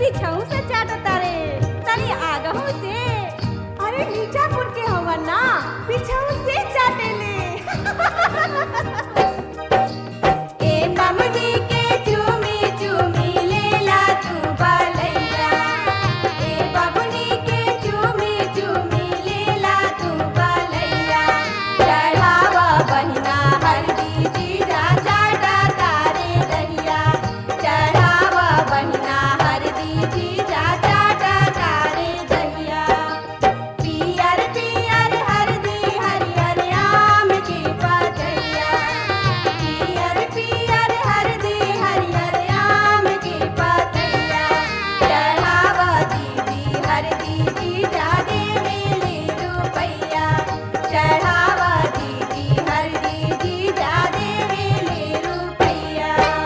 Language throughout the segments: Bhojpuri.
पीछाऊ से चाटता रे तनी आगहू से अरे मीठापुर के हवन ना पीछाऊ से चाटेले ए बमनी के चूमी चूमी लेला तू बालैया ए बबनी के चूमी चूमी लेला तू बालैया चढ़ावा बहिना हरदी जीरा चाटा तारे दहिया चढ़ावा बहिना हरदी जीरा चाटा तारे दहिया पियर पियर हरदी हरियर आम की पतैया पियर पियर हरदी हरियर आम की पतैया चढ़ावा दीदी हरदी जीजा देवेली रुपैया चढ़ावा दीदी हरदी जीजा देवेली रुपैया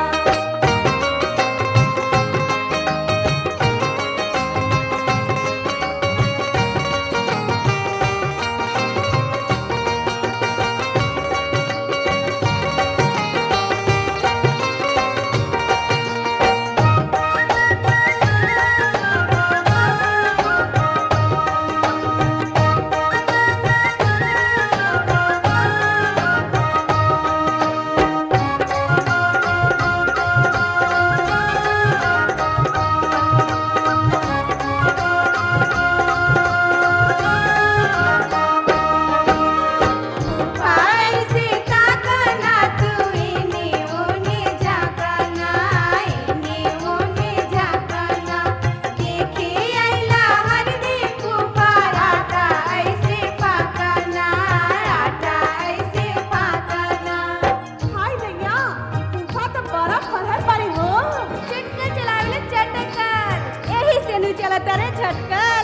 ऐसे ताकना तू इने ओने झाकना इने ओने झाकना देखे आइला हरदी कुपार आटा ऐसे पाकना आटा ऐसे पाकना हाय दैया तूफा तो बर्फ पड़ल बारी हो चटका चलावेले चटकर एही से नु चलत रे झटकर